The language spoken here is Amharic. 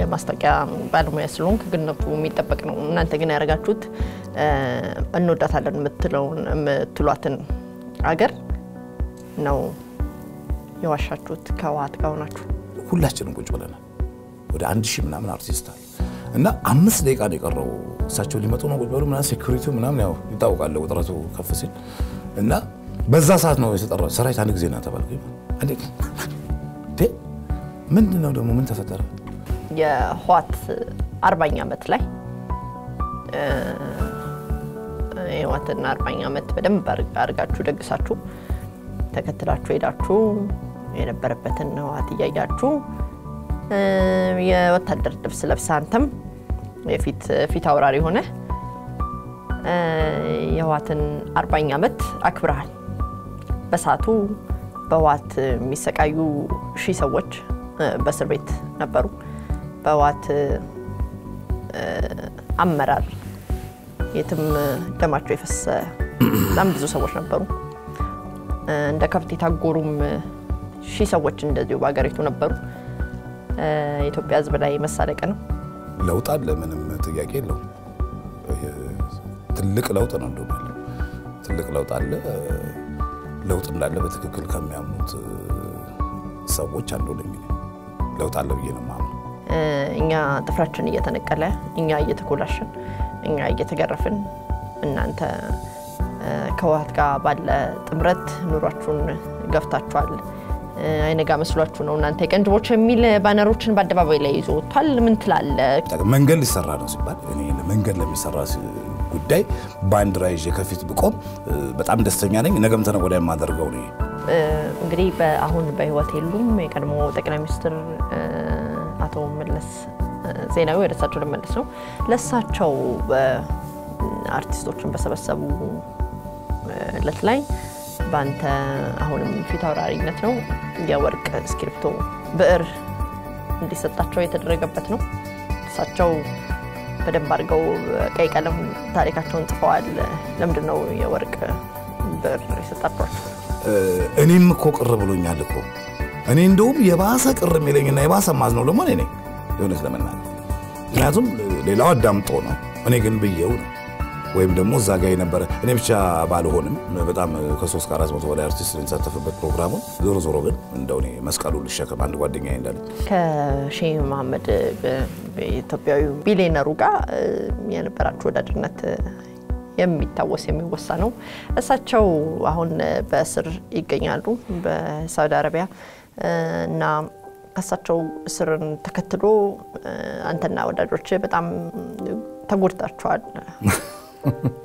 የማስታወቂያ ባለሙያ ስለሆንክ ግነቱ የሚጠበቅ ነው። እናንተ ግን ያደረጋችሁት እንወዳታለን የምትለውን የምትሏትን አገር ነው የዋሻችሁት ከህወሓት ጋር ሆናችሁ። ሁላችንም ቁጭ ብለናል። ወደ አንድ ሺህ ምናምን አርቲስት አለ እና አምስት ደቂቃ ነው የቀረው። እሳቸው ሊመጡ ነው ቁጭ በሉ ምናምን ሴኩሪቲው ምናምን ያው ይታወቃል ውጥረቱ ከፍ ሲል እና በዛ ሰዓት ነው የተጠራው። ሰራዊት አንድ ጊዜ ና ተባልኩኝ። ምንድን ነው ደግሞ ምን ተፈጠረ? የህወሓት አርባኛ ዓመት ላይ የህወሓትን አርባኛ ዓመት በደንብ አድርጋችሁ ደግሳችሁ ተከትላችሁ ሄዳችሁ የነበረበትን ህወሓት እያያችሁ የወታደር ልብስ ለብሰህ አንተም የፊት ፊት አውራሪ ሆነ የህወሓትን አርባኛ ዓመት አክብረሃል። በሰዓቱ በህወሓት የሚሰቃዩ ሺህ ሰዎች በእስር ቤት ነበሩ። በህወሓት አመራር የትም ደማቸው የፈሰሰ በጣም ብዙ ሰዎች ነበሩ። እንደ ከብት የታጎሩም ሺህ ሰዎች እንደዚሁ በሀገሪቱ ነበሩ። የኢትዮጵያ ህዝብ ላይ መሳለቅ ነው። ለውጥ አለ፣ ምንም ጥያቄ የለውም። ትልቅ ለውጥ ነው እንደሆነ ያለው ትልቅ ለውጥ አለ። ለውጥ እንዳለ በትክክል ከሚያምኑት ሰዎች አንዱ ነኝ። ለውጥ አለ ብዬ ነው የማምነው። እኛ ጥፍራችን እየተነቀለ እኛ እየተኮላሽን እኛ እየተገረፍን እናንተ ከህወሓት ጋር ባለ ጥምረት ኑሯችሁን ገፍታችኋል። አይነጋ መስሏችሁ ነው እናንተ የቀንጅቦች የሚል ባነሮችን በአደባባይ ላይ ይዞ ወጥቷል። ምን ትላለህ? መንገድ ሊሰራ ነው ሲባል እኔ መንገድ ለሚሰራ ጉዳይ ባንዲራ ይዤ ከፊት ብቆም በጣም ደስተኛ ነኝ። ነገም ተነገ ወዲያ የማደርገው ነው። እንግዲህ አሁን በህይወት የሉም። የቀድሞ ጠቅላይ ሚኒስትር አቶ መለስ ዜናዊ ወደ እሳቸው ልመለስ ነው። ለእሳቸው አርቲስቶችን በሰበሰቡ እለት ላይ በአንተ አሁንም ፊት አውራሪነት ነው የወርቅ እስክሪብቶ ብዕር እንዲሰጣቸው የተደረገበት ነው። እሳቸው በደንብ አድርገው ቀይ ቀለም ታሪካቸውን ጽፈዋል። ለምንድን ነው የወርቅ ብዕር የሰጣቸዋቸው? እኔም እኮ ቅር ብሎኛል እኮ እኔ እንደውም የባሰ ቅር የሚለኝና የባሰ ማዝ ነው ደግሞ እኔ ነኝ የእውነት ለመናገር ምክንያቱም ሌላው አዳምጦ ነው፣ እኔ ግን ብዬው ነው ወይም ደግሞ እዛ ጋ የነበረ እኔ ብቻ ባልሆንም በጣም ከሶስት ከአራት መቶ በላይ አርቲስት የተሳተፈበት ፕሮግራሙን ዞሮ ዞሮ ግን እንደው እኔ መስቀሉ ልሸከም አንድ ጓደኛ እንዳለ ከሼህ መሐመድ ኢትዮጵያዊ ቢሊየነሩ ጋር የነበራችሁ ወዳጅነት የሚታወስ የሚወሳ ነው። እሳቸው አሁን በእስር ይገኛሉ በሳውዲ አረቢያ እና ከእሳቸው እስርን ተከትሎ አንተና ወዳጆች በጣም ተጎድታችኋል።